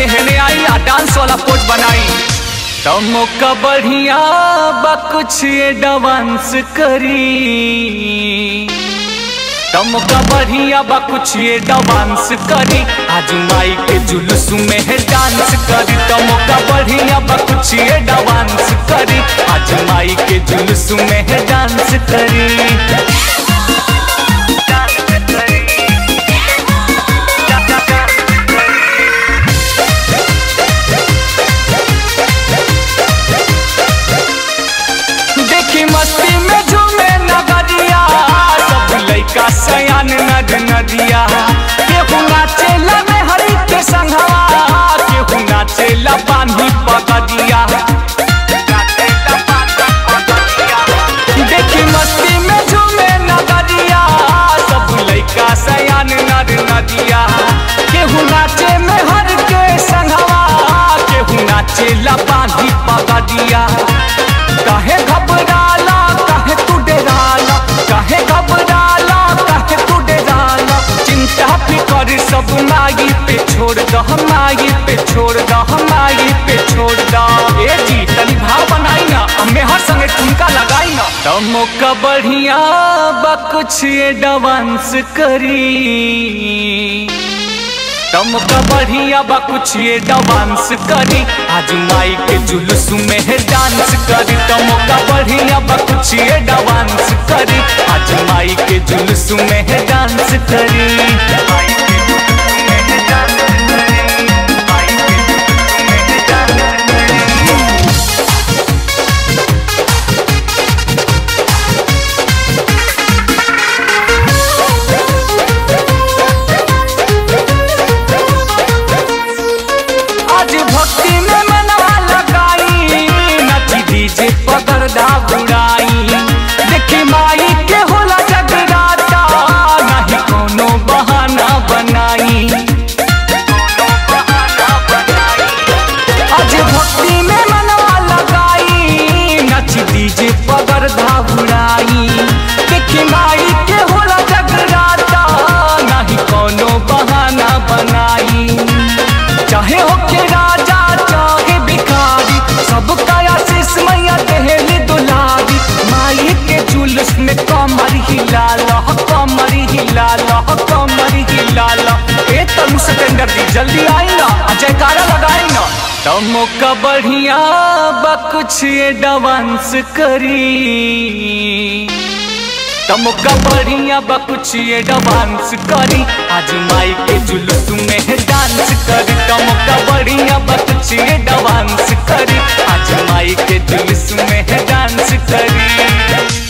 तनी हेने आई आ डांस वाला पोट बनाई तमो का बढ़िया बा कुछ ये डांस करी तमो का बढ़िया बा कुछ ये डांस करी आज माई के जुलूस में है डांस करी तमो का बढ़िया बा कुछ ये डांस करी आज माई के जुलूस में है डांस करी देखी मस्ती में झूमे नगरिया सब लइका सयान नद नदिया केहू नाचेला में हरी के संघवा केहू नाचेला बांधी पगदिया देखी मस्ती में झूमे नगरिया सब लइका सयान नद नदिया केहू नाचे में हर के संघवा केहू नाचेला बांधी पगदिया काहे घबराला काहे तू डराला काहे घबराला काहे तू डराला चिंता फिकर सब माई पे छोड़ दह माई पे छोड़ दह माई पे छोड़ दह ए जी तनी भाव बनाई ना हमें हर संगे ठुमका लगाई ना तमो का बढ़िया बा कुछ ये डांस करी तमका बढ़िया बा कुछ ये डांस करी आज माई के जुलूस में है डांस करी तमका बढ़िया बा कुछ ये डांस करी आज माई के जुलूस में है डांस करी माई के जुलूस में है डांस करी। माई के जुलूस में है डांस करी। आज भक्ति में मनवा लगाई नची डीजे पकड़दा बुड़ाई देखी माई के होला जगराता नहीं कोनो बहाना बनाई आज भक्ति में मनवा लगाई नची डीजे पकड़दा बुड़ाई देखी माई के होला जगराता नहीं कोनो बहाना बनाई चाहे हो के राजा चाहे भिखारी सबका आशीष मैया देहली दुलारी माई के जुलूस में कमर हिला लो कमर हिला लो कमर हिला लो ए तनु सतेंद्र जी जल्दी आई ना आ जयकारा लगाई ना तमो का बढ़िया बा कुछ ये डांस करी तमका बढ़िया बा कुछ ये डांस करी आज माई के जुलूस में है डांस करी तमका बढ़िया बा कुछ ये डांस करी आज माई के जुलूस में है डांस करी